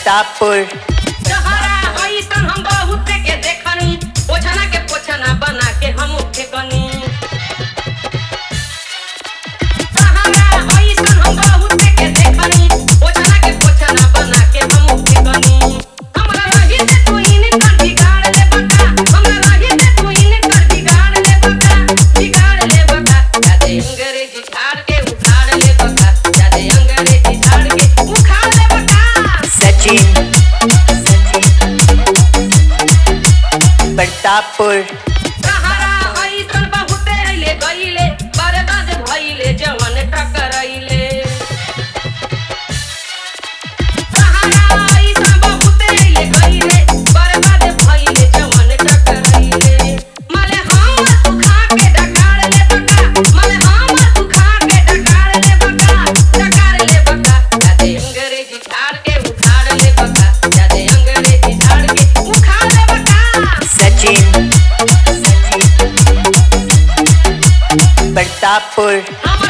प्रतापपुर तहरा ऐसन हम बहुत के देखनी पोछना के पोछना बना के हम फेकनी तहरा ऐसन हम बहुत के देखनी पोछना के पोछना बना के हम फेकनी हमरा रही से तू इन कर बिगाड़ ले बका हमरा रही से तू इन कर बिगाड़ ले बका बिगाड़ ले बका जादे अंग्रेजी झाड़ के उखाड़ ले बका जादे अंग्रेजी झाड़ के उखाड़ ले बका सचिन प्रतापपुर सहारा ऐसन बहुते अइले गइले बर्बाद भइले जवन टकरइले सहारा ऐसन बहुते अइले गइले बर्बाद भइले जवन टकरइले माले हम तू खा के डकार ले बका माले हम तू खा के डकार ले बका डकार ले बका जादे अंग्रेजी झाड़ के उखाड़ ले बका जादे अंग्रेजी झाड़ के उखाड़ ले बका सचिन प्रतापपुर हम